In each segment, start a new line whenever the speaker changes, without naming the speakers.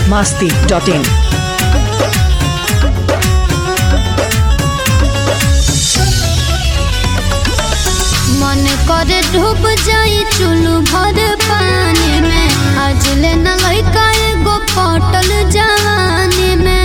masti.in.
मन करे डूब जाई चुलू भर पानी में आज ले न लइका एगो पटल जवानी में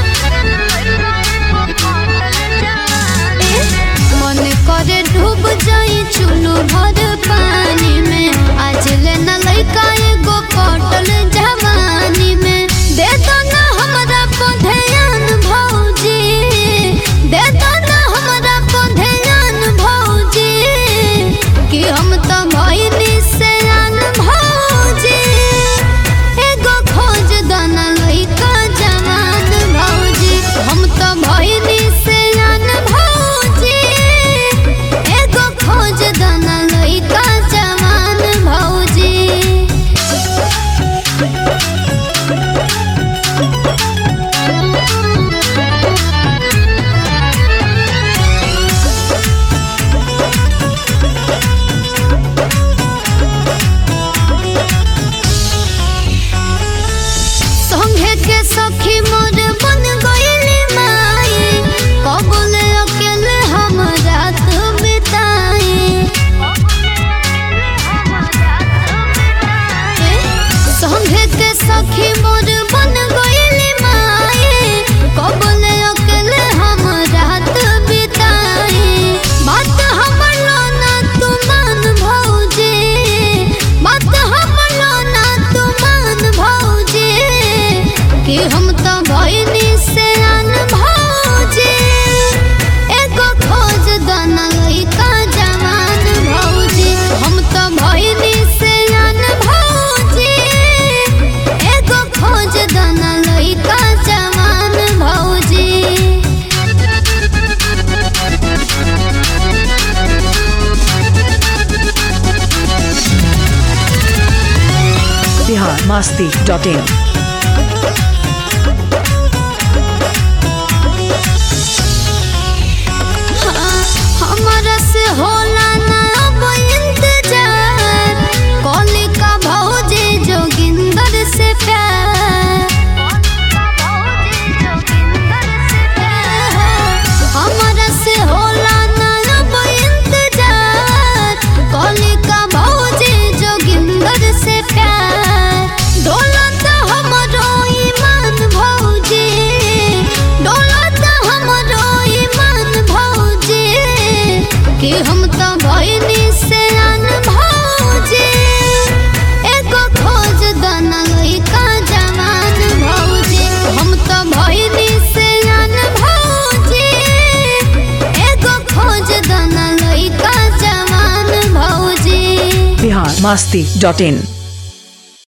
मन करे डूब जाई चुलू भर पानी में आज ले न लइका एगो पटल जवानी में दे दो ना हमरा पधयान भौजी दे दो ना हमरा पधयान भौजी कि हम तो भइनी से आन भौजी एगो खोज दाना लइका जवान भौजी हम तो भइनी से आन भौजी एगो खोज दाना लइका जवान भौजी संगे के सखी मोर बन गइली माई कबूल अकेले हम रात बिताई संगे के सखी मोर बन गइली माई कबूल अकेले हम रात बिताई बात हमर लोना तू मान भौजी बात हमर लोना तू मान भौजी कि हम तो भइनी से आन भौजी एगो खोज दाना लइका जवान भौजी हम तो भइनी से आन भौजी एगो खोज दाना लइका जवान भौजी
Bihar masti.in.
हमरा से होला ना अब इंतजार कलिका भौजी जोगिंदर से प्यार हमरा से होला ना अब इंतजार कलिका भौजी जोगिंदर से प्यार दौलत हमरो ईमान भौजी दौलत हमरो ईमान भौजी कि हम तो भइनी से आन भौजी एगो खोज दाना लइका जवान भौजी हम तो भइनी से आन भौजी एगो खोज दाना लइका जवान भौजी
Bihar masti.in.